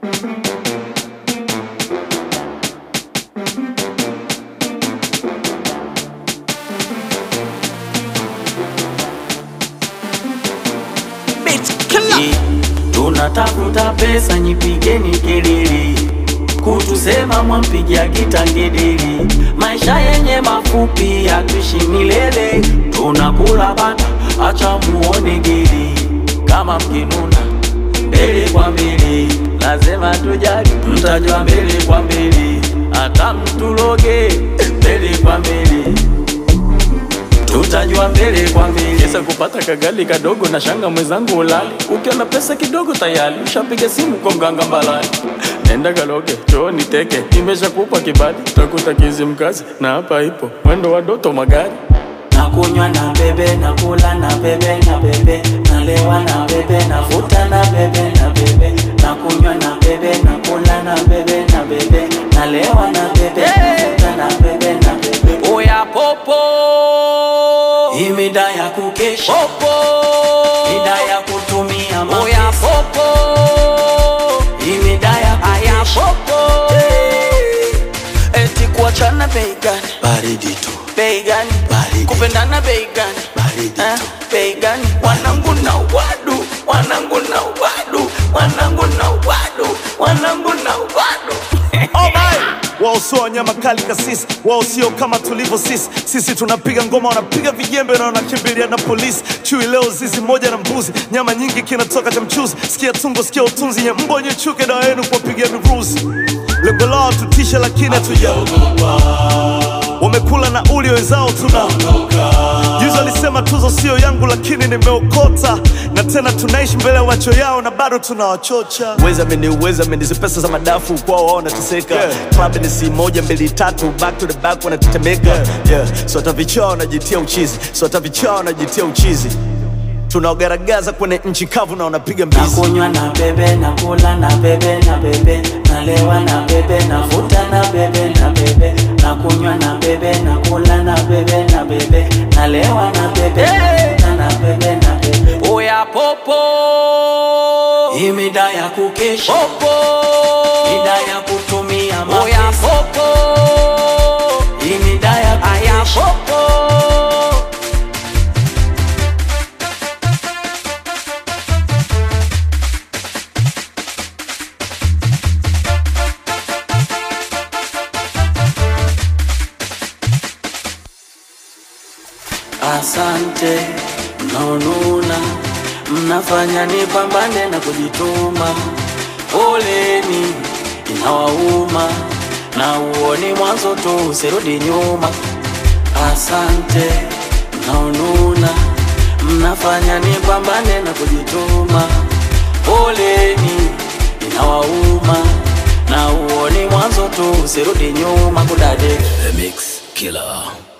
Tunatafuta pesa, nyipigeni kelele, kutusema mwampigia kitangedeli. Maisha yenye mafupi, hatuishi milele, tunakula bata, acha muone geli. Kama mkinuna mbele kwa mbele, lazima tujali, mtajua mbele kwa mbele, hata mtuloge mbele kwa mbele tutajua mbele kwa mbele. Kesa kupata kagali kadogo na shanga mwenzangu ulali, ukiwa na pesa kidogo tayari ushapiga simu kwa mganga mbalani. Nenda kaloge choo niteke, nimeshakupa kibali, utakuta kizi mkazi na hapa ipo mwendo wa doto magari Nakunywa na bebe, nakula na bebe, na bebe, nalewa na bebe, navuta na bebe, na bebe, nakunywa na bebe, nakula na bebe, na bebe, nalewa na bebe, navuta na bebe, na bebe. Oya popo, hii mida ya kukesha popo, mida ya kutumia mapesa. Oya popo, hii mida ya kukesha popo, eti kuachana bei gani? Baridi tu, bei gani? Baridi. kupendana bei gani? baridi Eh, tu. bei gani? Wanangu na wadu, wanangu na wadu, wanangu na wadu, wanangu na wadu. wao sio wanyama kali kasisi, wao sio kama tulivyo sisi. Sisi tunapiga ngoma, wanapiga vijembe na wanakimbilia na polisi. Chui leo zizi moja na mbuzi, nyama nyingi kinatoka cha mchuzi. Sikia tungo, sikia utunzi, nye mbo nye chuke, dawa yenu kuwapigia miruzi. Lengo lao tutishe, lakini hatujaogopa. Wamekula na uli wenzao tuna Juzi alisema tuzo sio yangu, lakini nimeokota, na tena tunaishi mbele ya macho yao na bado tunawachocha. Uweza meni uweza meni, hizi pesa za madafu kwao wao wanateseka. Club ni si moja mbili tatu, back to the back wanatetemeka. Yeah. So hata vichaa wanajitia uchizi, so hata vichaa wanajitia uchizi. Tunaogaragaza kwenye nchi kavu na wanapiga mbizi. Nakunywa na bebe, nakula na bebe, na bebe, nalewa na bebe, navuta na bebe, na bebe, nakunywa na bebe, nakula na bebe, na bebe, nalewa na bebe, navuta na bebe, na bebe. Oya popo, hii mida ya kukesha popo, mida ya kutumia mapesa. Oya popo, hii mida ya kukesha popo. Asante mnaonuna, mnafanya nipambane na kujituma. Poleni inawauma, na uoni mwanzo tu, usirudi nyuma. Asante mnaonuna, mnafanya nipambane na kujituma. Poleni inawauma, na uoni mwanzo tu, usirudi nyuma kudade The Mix Killer.